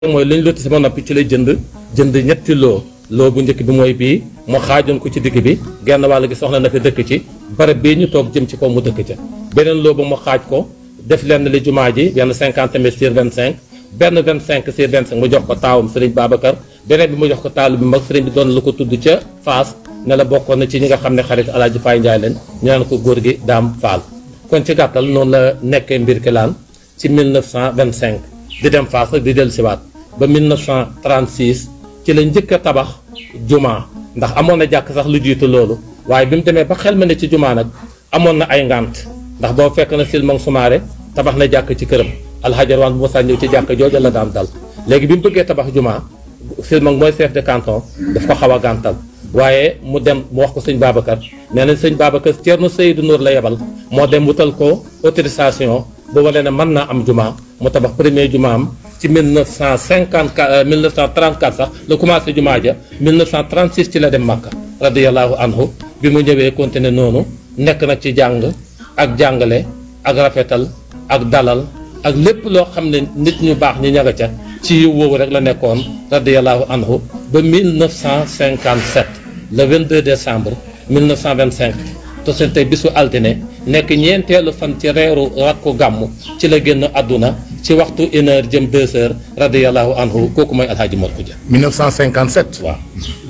mooy lañ lotissé ba noppi ci lay jënd jënd ñetti loo loo bu njëkk bi mooy bii mu xaajoon ko ci digg bi genn wàll gi soxla na fi dëkk ci barab bii ñu toog jëm ci kaw mu dëkk ca beneen loo ba mu xaaj ko def lenn li jumaa ji benn 50 mètres sur 25 benn 25 sur 25 mu jox ko taawam Serigne Babacar beneen bi mu jox ko taalu bi mag Serigne bi doon la ko tudd ca Faas ne la bokkoon na ci ñi nga xam ne xarit Alaaji Faay Njaay leen ñu naan ko góor gi Daam Faal kon ci gàttal noonu la nekkee mbir kilaan ci 1925 di dem Faas rek di dellu siwaat ba 1936 ci la njëkk a tabax jumaa ndax amoon na jàkk sax lu jiitu loolu waaye bi mu demee ba xel ma ne ci jumaa nag amoon na ay ngant ndax boo fekk na silmang sumaare tabax na jàkk ci këram alxajar waan bu ma saa ñëw ci jàkk jooja la daan dal léegi bi mu bëggee tabax jumaa silmang mooy chef de canton daf ko xaw a gàntal waaye mu dem mu wax ko sëñ Babacar nee na sëñ Babacar Thierno Seydou Nour la yebal moo dem wutal ko autorisation bu wane ne mën naa am jumaa mu tabax premier jumaa am ci 1954 1934 sax la commencé jumaa ja 1936 ci la dem Makka radiyallahu anhu bi mu ñëwee continuer noonu nekk nag ci jàng ak jàngale ak rafetal ak dalal ak lépp loo xam ne nit ñu baax ñi ñaga ca ci yiw woowu rek la nekkoon radiyallahu anhu ba 1957 le 22 décembre 1925 te seen tey bisu altine nekk ñeenteelu fan ci reeru rakku gàmmu ci la génn àdduna ci waxtu une heure jëm deux heures radiyallahu anhu kooku mooy alhaaji Mor Xuja 1957. waaw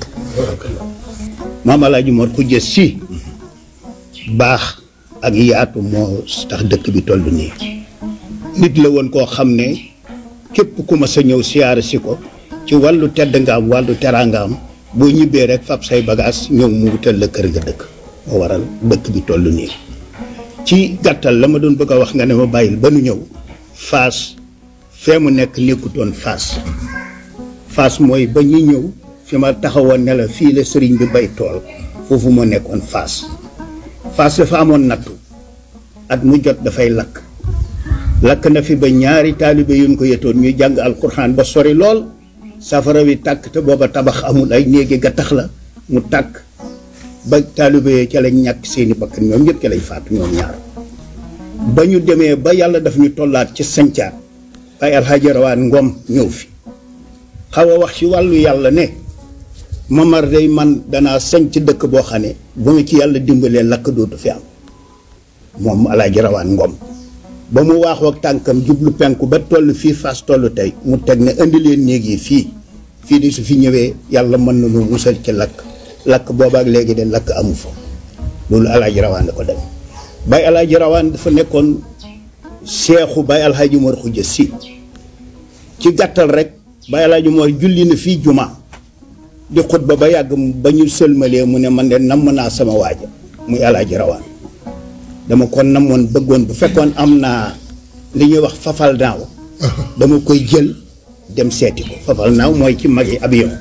maam Alaaji Mor Xuja si baax ak yaatu moo tax dëkk bi toll nii nit la woon koo xam ne képp ku ma sa ñëw siyaare si ko ci wàllu tedd nga am wàllu teraanga am boo ñibbee rek fab say bagage ñëw mu wutal la kër nga dëkk moo waral dëkk bi toll nii ci gàttal la ma doon bëgg a wax nga ne ma bàyyil ba nu ñëw faas fee mu nekk nekkutoon faas faas mooy ba ñuy ñëw fi ma taxawoon ne la fii la sëriñ bi bay tool foofu moo nekkoon faas faas dafa amoon nattu at mu jot dafay lakk lakk na fi ba ñaari taalibe yuñ ko yetoon ñuy jàng alxuraan ba sori lool safara wi tàkk te booba tabax amul ay néegi gattax la mu tàkk ba taalibe yee ca lañ ñàkk seeni bakkan ñoom ñëpp ca lañ faatu ñoom ñaar ba ñu demee ba yàlla daf ñu tollaat ci sancaat ay alxaaji rawaan ngom ñëw fi xaw a wax ci wàllu yàlla ne mamar day man danaa sañc dëkk boo xam ne bu ma ci yàlla dimbalee lakk dootu fi am moom alaaji rawaan ngom ba mu waaxoo ak tànkam jublu penku ba toll fii fas toll tey mu teg ne indi leen néeg yi fii fii di su fi ñëwee yàlla mën na lu musal ci lakk lakk boobaak léegi de lakk amu fa loolu alaaji rawaan da ko dem bay alaaji rawaan dafa nekkoon seexu bay alxaaji Mor Xuja si ci gàttal rek bay alaaji Mor julli na fii juma di xutba ba yàgg ba ñu sëlmalee mu ne man de namm naa sama waaja muy alaaji rawaan dama ko namoon bëggoon bu fekkoon am naa li ñuy wax fafal naaw dama koy jël dem seeti ko fafal naaw mooy ci mag yi avion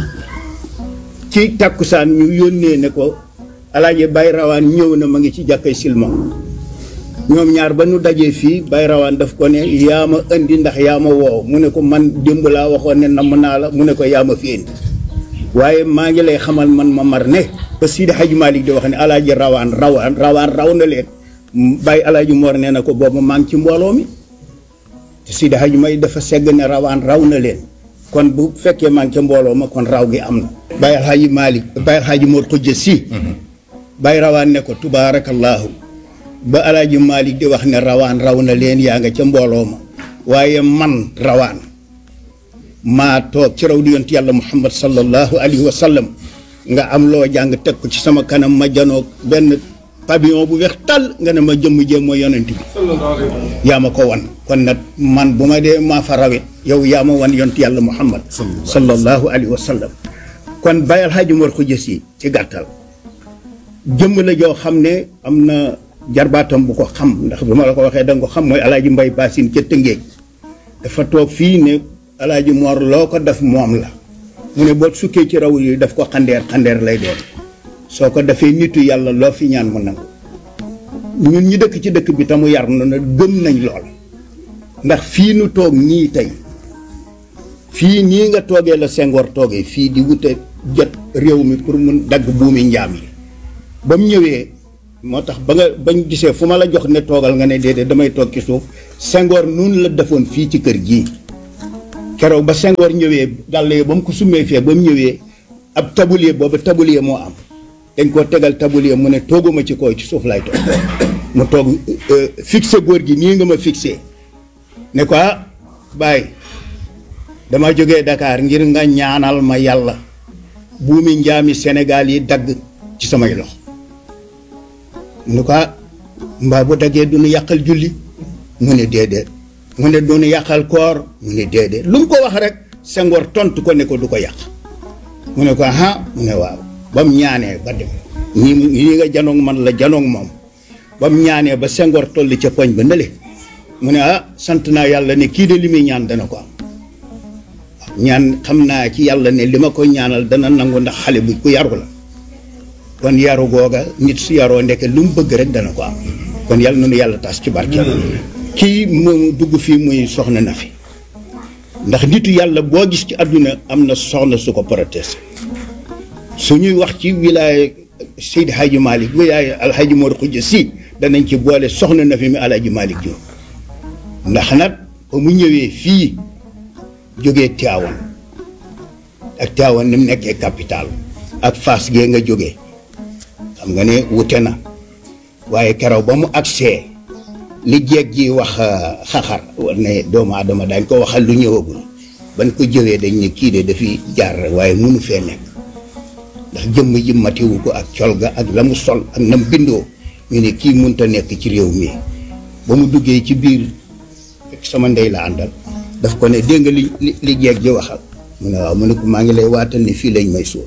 ci tàkkusaan ñu yónnee ne ko alaaji bay rawaan ñëw na ma ngi ci jàkkay silma ñoom ñaar ba nu dajee fii bay rawaan daf ko ne yaa ma indi ndax yaa ma woow mu ne ko man démb laa waxoon ne namm naa la mu ne ko yaa ma fi indi waaye maa ngi lay xamal man ma mar ne ba Sidi Hadj Malick di wax ne alaaji rawaan rawaan rawaan raw na leen bàyyi alaaji Mor nee na ko boobu maa ngi ci mbooloo mi te Sidi Hadj May dafa segg ne rawaan raw na leen kon bu fekkee maa ngi ca mbooloo ma kon raw gi am na bàyyi alaaji Malick bàyyi alaaji Mor xujja si bàyyi rawaan ne ko tubaarakallaahu ba alaaji Malick di wax ne rawaan raw na leen yaa nga ca mbooloo ma waaye man rawaan maa toog ci raw di yont yàlla muhammad sallallahu alayhi wa sallam nga am loo jàng teg ko ci sama kanam ma janoog benn pavillon bu weex tal nga ne ma jëmm jéem mooy yonent bi yaa ma ko wan kon nag man bu ma dee maa fa rawit yow yaa ma wan yont yàlla muhammad sallallahu alayhi wa sallam kon bàyyal xaaji Mor Xuja Si ci gàttal jëmm la joo xam ne am na jarbaatam bu ko xam ndax bi ma la ko waxee da nga ko xam mooy alaaji mbay baasin ca tëngéej dafa toog fii ne alaaji Mor loo ko def moom la mu ne boo sukkee ci raw yi daf ko xandeer xandeer lay doon soo ko defee nitu yàlla loo fi ñaan mu nangu ñun ñi dëkk ci dëkk bi te mu yar na na gëm nañ lool ndax fii nu toog nii tey fii nii nga toogee la Senghor toogee fii di wute jot réew mi pour mun dagg buumi njaam yi ba mu ñëwee moo tax ba nga bañ gisee fu ma la jox ne toogal nga ne déedéet damay toog ci suuf Senghor nun la defoon fii ci kër gii keroog ba Senghor ñëwee dàll yi ba mu ko summee fee ba mu ñëwee ab tabulier boobu tabulier moo am dañ koo tegal tabulier mu ne tooguma ci kaw ci suuf laay toog mu toog fixé góor gi nii nga ma fixé ne ko ah bàyyi dama jógee Dakar ngir nga ñaanal ma yàlla buumi njaami Sénégal yi dagg ci samay loxo mu ne ko ah mbaa bu daggee du nu yàqal julli mu ne déedéet mu ne du nu yàqal koor mu ne déedéet lu mu ko wax rek Senghor tontu ko ne ko du ko yàq mu ne ko ah mu ne waaw ba mu ñaanee ba dem ñii ñii nga janoog man la janoog moom ba mu ñaanee ba Senghor toll ca poñ ba nële mu ne ah sant naa yàlla ne kii de li muy ñaan dana ko am ñaan xam naa ci yàlla ne li ma ko ñaanal dana nangu ndax xale bu ku yaru la kon yaru googa nit su yaroo ndeke lu mu bëgg rek dana ko am kon yàlla na nu yàlla tas ci barke kii mu dugg fii muy soxna na fi ndax nitu yàlla boo gis ci àdduna am na soxna su ko protesté su ñuy wax ci wilaaya Seydi Hadji Malick wilaaya Alhaji Mor Khoudia Sy danañ ci boole soxna na fi mi Alhaji Malick Diop ndax nag ba mu ñëwee fii jógee Tivaouane ak Tivaouane ni mu nekkee capital ak Fass gee nga jógee xam nga ne wute na waaye keroog ba mu agsee li jeeg ji wax xaxar ne doomu aadama dañ ko waxal lu ñëwagul ban ko jëwee dañ ne kii de dafi jaar rek waaye munu fee nekk ndax jëmm ji matiwu ko ak col ga ak la mu sol ak nam bindoo ñu ne kii munta nekk ci réew mi ba mu duggee ci biir fekk sama ndey la àndal daf ko ne dégg nga li li li jeeg ji waxal mu ne waaw mu ne ko maa ngi lay waatal ne fii lañ may suul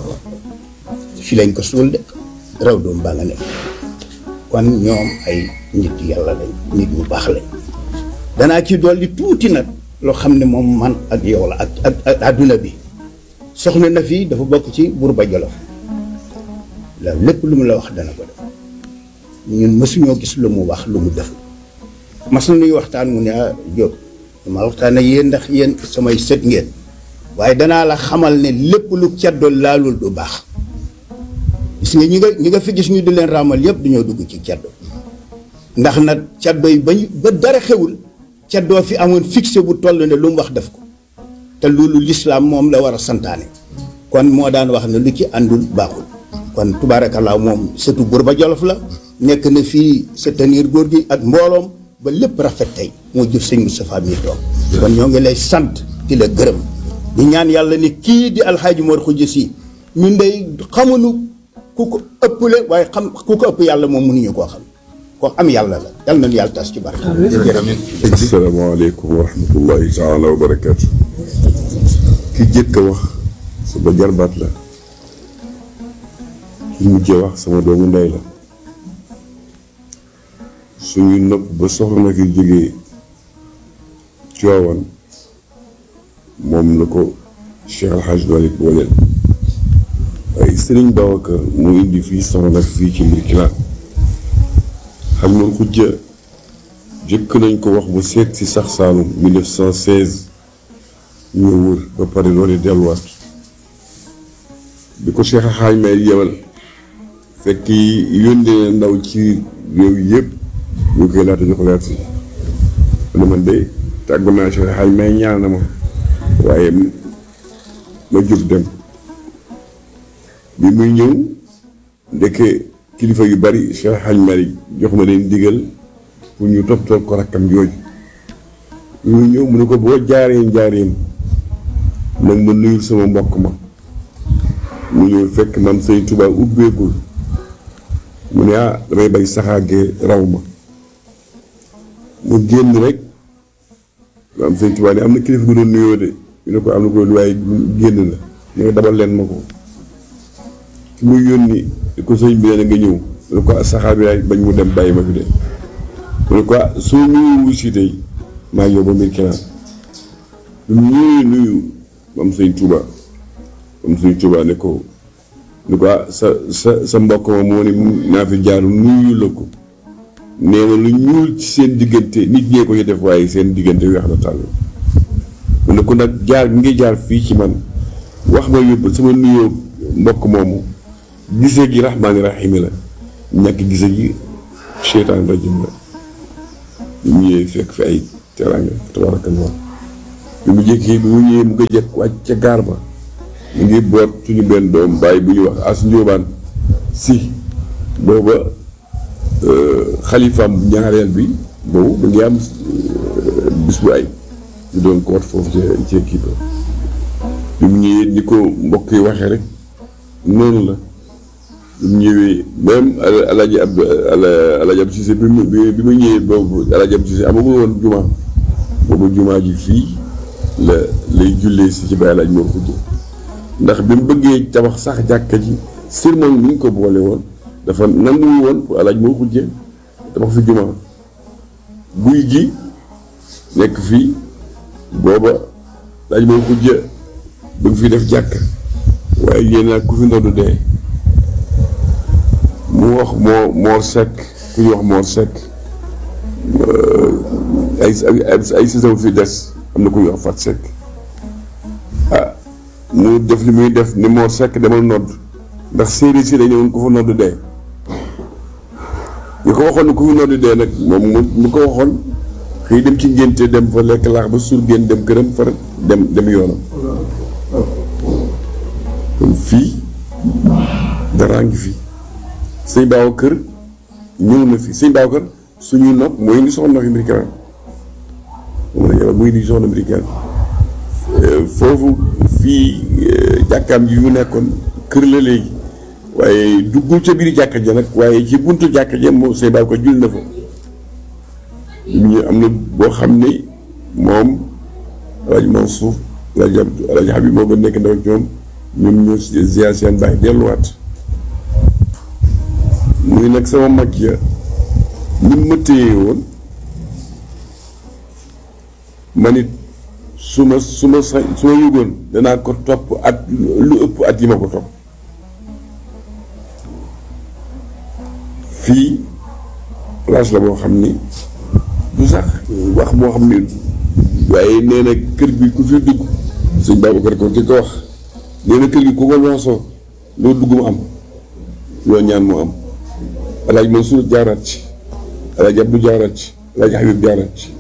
fii lañ ko suul de raw doom baa nga nekk kon ñoom ay nit yàlla lañ nit ñu baax lañ danaa ci dolli tuuti nag loo xam ne moom man ak yow la ak ak ak àdduna bi soxna na fii dafa bokk ci Buurba Jolof la lépp lu mu la wax dana ko def ñun mësuñoo gis lu mu wax lu mu def mas nañuy waxtaan mu ne ah Diop dama waxtaan ak yéen ndax yéen samay sët ngeen waaye danaa la xamal ne lépp lu ceddo laalul du baax gis nga ñi nga ñi nga fi gis ñu di leen raamal yëpp dañoo dugg ci ceddo ndax nag ceddo yi bañ ba dara xewul ceddoo fi amoon fixé bu toll ne lu mu wax def ko te loolu lislaam moom la war a santaane kon moo daan wax ne lu ci àndul baaxul kon tubaarakallaa moom sëtu Buurba Jolof la nekk na fii soutenir góor gi ak mbooloom ba lépp rafet tey moo jur sëñ Moustapha mi toog kon ñoo ngi lay sant di la gërëm di ñaan yàlla ni kii di alxaaji Mor Khoudia Sy ñun day xamuñu ku ko ëpple waaye xam ku ko ëpp yàlla moom mënuñu koo xam ko am yàlla la yal nañu yàlla tas ci barke asalaamaaleykum wa rahmatullahi taala wa barakaatu ki jëkk a wax sama jarbaat la ki mujjee wax sama doomu ndey la suñu nopp ba soxna fi jógee Tiwaawan moom la ko Cheikh Al Hadj Malick booleel waaye Sëriñ Babacar mu indi fii soxna fii ci mbir kilaan xam nga xujja jëkk nañ ko wax bu seet si sax Saalum 1916 ñu wër ba pare loolu delluwaat bi ko Cheikh Xaaj may yebal fekk yónnee ndaw ci réew yëpp ñu koy laata jox leer si ne man de tàggu naa Cheikh Xaaj may ñaan na ma waaye ma jóg dem bi muy ñëw ndekke kilifa yu bari Cheikh Xaaj Malik jox ma leen digal pour ñu toppatoo ko rakkam jooju ñu ñëw mu ne ko boo jaaree njaareem nag ma nuyul sama mbokk ma mu ñëw fekk man Sëñ Tuubaa ubbeegul mu ne ah damay bay saxaagee raw ma mu génn rek am Sëñ Tuubaa ne am na kilifa gu doon nuyoo de ñu ne ko am na ko waaye génn la ñu ne dabal leen ma ko ki muy yónni ko sëñ bi nee nga ñëw mu ne ko saxaar bi laay bañ mu dem bàyyi ma fi de mu ne ko soo ñëwee wuusi tey maa ngi yow ba mbir kenaan lu mu ñëwee nuyu am sëñ Tuuba am sëñ Tuuba ne ko ne ko sa sa sa mbokk ma moo ne naa fi jaar nuyu la ko nee na lu ñuul ci seen diggante nit ñee ko ci def waaye seen diggante weex na tàll mu ne ko nag jaar bi ngi jaar fii ci man wax ma yóbbu sama nuyoo mbokk moomu gisee gi rahmaani rahiimi la ñàkk gisee gi seytaan rajim la ñu ñëwee fekk fi ay teraanga tabarakallah bi mu jékkee bi mu ñëwee mu ko jëkk wàcc ca gaar ba mu ngi boot suñu benn doom bàyyi bu ñuy wax as njóobaan si booba xalifaam bu ñaareel bi boobu mu ngi am bis bu ay ñu doon koot foofu ca ca kii ba bi mu ñëwee ni ko mbokk yi waxee rek noonu la bi mu ñëwee même alaaji ab alaaji ab Cissé bi mu bi mu ñëwee boobu alaaji ab Cissé amagul woon jumaa boobu jumaa ji fii la lay jullee si ci bàyyi alaaji moo ko ndax bi mu bëggee tabax sax jàkka ji sermon bi ñu ko boole woon dafa nanguwu woon pour alaaj moo xujje tabax fi jumaa guy gi nekk fii booba alaaj moo xujje bëgg fi def jàkk waaye yéen ak ku fi ndodd dee mu wax moo moor sekk ku ñu wax moor sekk ay ay saison fi des am na ku ñu wax fat sekk ah mu def li muy def ni moo sekk demal nodd ndax séeréer si dañu woon ku fa nodd dee ñu ko waxoon ne ku fa nodd dee nag moom mu mu ko waxoon xëy dem ci ngénte dem fa lekk laax ba suur génn dem këram far dem dem yoonam kon fii daraa ngi fi sëñ baaw kër ñëw na fi sëñ baaw kër suñuy nopp mooy indi soxna fi mbirikaan moom la yàlla muy indi soxna mbirikaan foofu fii jàkkaam ji yu nekkoon kër la léegi waaye duggul ca biir jàkka ja nag waaye ci buntu jàkka ja moom sëñ baaw ko jul na fa ñu am na boo xam ne moom alaaji Mansour alaaji Abdou alaaji Habib moo gën nekk ndaw ak ñoom ñoom ñoo ziar seen baay delluwaat muy nag sama mag ya ni ma téye woon man it su ma su ma sa su ma yëgoon danaa ko topp at lu ëpp at yi ma ko topp fii place la boo xam ni du sax wax boo xam ni waaye nee na kër gi ku fi dugg sëñ Babacar ko ki ko wax nee na kër gi ku ko loosoo loo dugg mu am loo ñaan mu am alaaj Mansour jaaraat ci alaaj Abdou jaaraat ci alaaj Habib jaaraat ci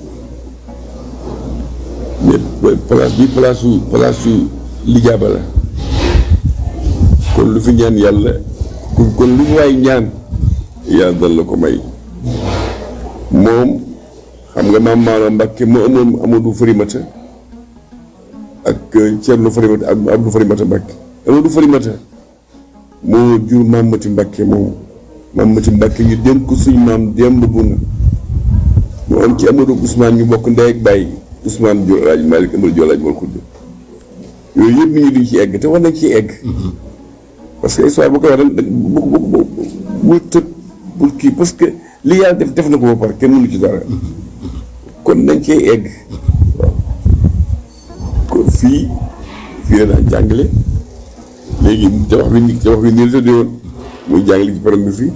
mais place bi place su place su lijaaba la kon lu fi ñaan yàlla kon lu waay ñaan yàlla dal la ko may moom xam nga maam Maodo Mbacke moo amoon Amadou Farimata ak Thierno Farimata ak Abdou Farimata Mbacke Amadou Farimata moo jur maam Mati Mbacke moom maam Mati Mbacke ñu dénk ko suñ maam démb bu na mu am ci Amadou Ousmane ñu bokk ndey ak bàyyi Ousmane Diop El Hadj Malick Amadou Diop El Hadj Malick Koudou yooyu yëpp nit ñi duñ ci egg te war nañ ci egg parce que histoire bu ko waxee bu bu bu bu tëb bu kii parce que li yàlla def def na ko ba pare kenn mënu ci dara kon nañ cee egg waaw kon fii fii la daan jàngale léegi tabax bi ni tabax bi nii la tëddee woon muy jàngale ci param bi fii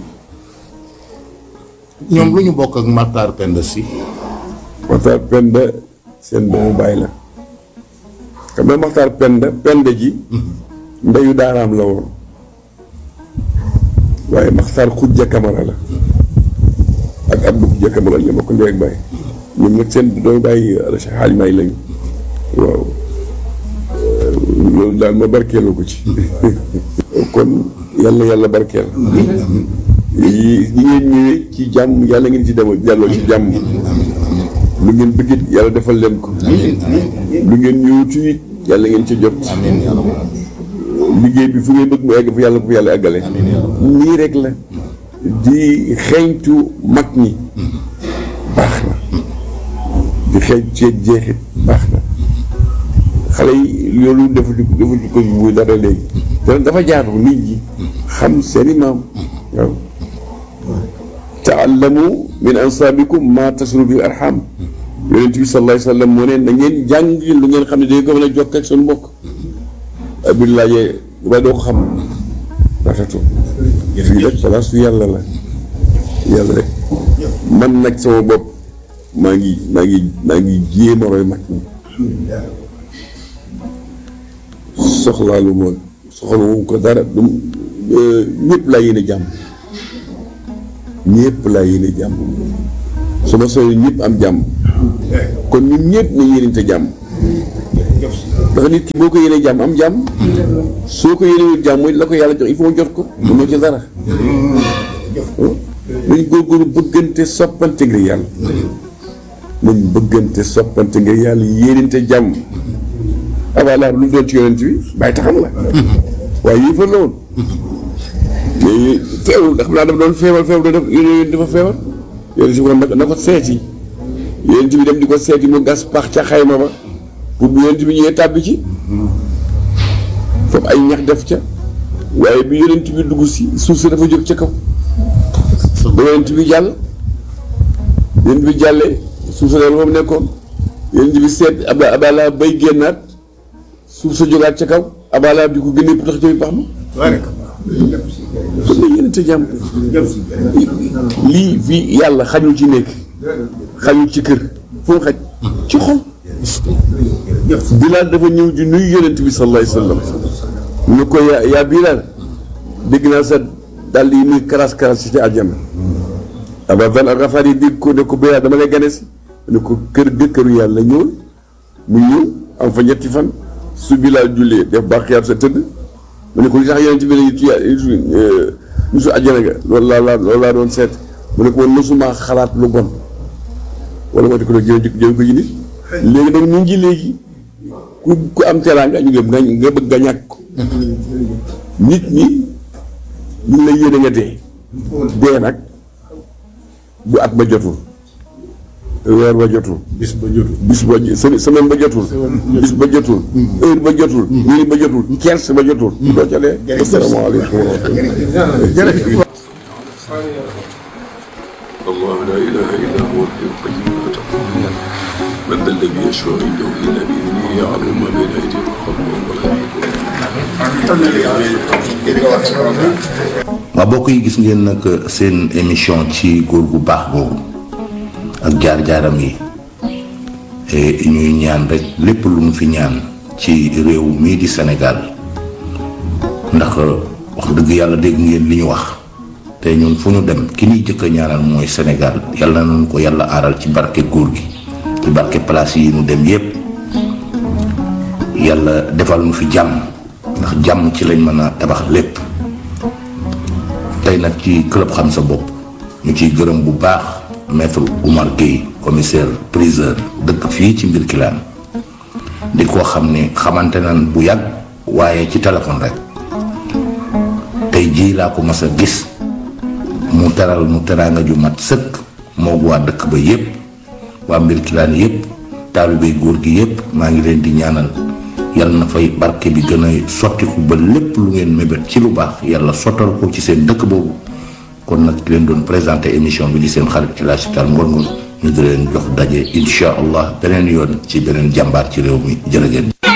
ñoom lu ñu bokk ak Matar Penda si Maxtaar Penda seen doomu bàyyi la xam nga Maxtaar Penda Penda ji ndeyu daaraam la woon waaye Maxtaar Xujja Kamara la ak Abdou Xujja Kamara ñoo bokk ndey ak bàyyi ñoom nag seen doomu bàyyi Cheikh Hadj May lañu waaw loolu daal ma barkeeloo ko ci kon yàlla yàlla barkeel yi ñi ngeen ñëwee ci jàmm yàlla ngeen ci demoo jàlloo ci jàmm lu ngeen bëggit yàlla defal leen ko lu ngeen ñëwutu it yàlla ngeen ci jot liggéey bi fu ngeen bëgg mu egg fu yàlla fu yàlla eggale nii rek la di xeeñtu mag ñi baax na di xeeñ ceeb jeexit baax na xale yi loolu dafa di dafa di ko bu dara léegi te dafa jaatu nit ñi xam seeni maam waaw taallamu min ansaabikum ma tasru bi arham yonent bi sallallahu alayhi wa sallam moo ne na ngeen jàng lu ngeen xam ne day ko mën a jokk ak seen mbokk bi laajee ba doo ko xam rafetu fii nag place su yàlla la yàlla rek man nag sama bopp maa ngi maa ngi maa ngi jéem a roy mag ñi soxlaalu ma soxlawu ko dara du ñëpp laa yéene jàmm ñëpp laa yéene jàmm su ma soxla ñëpp am jàmm kon ñun ñëpp na yéenente jàmm ndax nit ki boo ko yéenee jàmm am jàmm soo ko yéenewul jàmm mooy la ko yàlla jox il faut mu jot ko mënoo ci dara nañ góorgóorlu bëggante soppante ngir yàlla nañ bëggante soppante ngir yàlla yéenante jàmm abalaar lu mu doon ci yonent bi bàyyi taxam la waaye yii fa la woon mais feebarul ndax naa dafa doon feebar feebar dafa yéen dafa feebar yonent bi kon na na ko seeti yonent bi dem di ko seeti mu gas pax ca xayma ba pour bu yonent bi ñëwee tàbbi ci foofu ay ñax def ca waaye bi yonent bi dugg si suuf si dafa jóg ca kaw ba yonent bi jàll yonent bi jàllee suuf sa dal fa mu nekkoon yonent bi seet aba abala bay génnaat suuf sa jógaat ca kaw abala di ko génnee tax jëmi pax ma kon nag yonent jàmm lii fii yàlla xañul ci nekk xañul ci kër fu mu xaj ci xol Bilaal dafa ñëw di nuyu yonent bi sallallahu alayhi wa sallam ñu ko yaa yaa Bilaal dégg naa sa dàll yi muy karas karas ci àjjana Abaa Zar al-Gafaari yi dégg ko ne ko Bilaal dama lay gane si ne ko kër ga këru yàlla ñëwul mu ñëw am fa ñetti fan su Bilaal jullee def baaxiyaat sa tëdd mu ne ko li tax yonent bi lañu tuya musu àjjana ga loolu laa laa loolu laa doon seet mu ne ko man mosuma xalaat lu bon wala moo di ko doon jëlee jëlee ko ji nit léegi nag ñu ngi léegi ku ku am teraanga ñu ngi nga nga bëgg nga ñàkk ko nit ñi ñu ngi lay yéene nga dee dee nag bu at ba jotul weer ba jotul bis ba jotul bis ba se- semaine ba jotul bis ba jotul heure ba jotul minute ba jotul kers ba jotul doo ca dee asalaamaaleykum wa rahmatulah الله لا إله إلا هو الحي القيوم لا تأخذه من ذا الذي يشفع عنده إلا بإذنه يعلم ما بين أيديهم وخلفهم ولا يحيطون waa bokk yi gis ngeen nag seen émission ci góor gu baax boobu ak jaar-jaaram yi et ñuy ñaan rek lépp lu mu fi ñaan ci réew mii di Sénégal ndax wax dëgg yàlla dégg ngeen li ñu wax te ñun fu ñu dem ki ñuy jëkk a ñaanal mooy Sénégal yàlla nañu ko yàlla aaral ci barke góor gi ci barke place yi ñu dem yépp yàlla defal nu fi jàmm ndax jàmm ci lañ mën a tabax lépp tey nag ci club xam sa bopp ñu ciy gërëm bu baax maître Oumar Gueye commissaire priseur dëkk fii ci mbir kilaan di ko xam ne xamante nan bu yàgg waaye ci téléphone rek tey jii laa ko mas a gis mu teral mu teraanga ju mat sëkk moog waa dëkk ba yépp waa mbir kilaan yépp taalibey góor gi yépp maa ngi leen di ñaanal yàlla na fay barke bi gën a sottiku ba lépp lu ngeen mébét ci lu baax yàlla sottal ko ci seen dëkk boobu kon nag ki leen doon présenté émission bi di seen xarit ci la Chital Ngor Ngor ñu di leen jox daje incha allah beneen yoon ci beneen jàmbaar ci réew mi jërë ngeen jëf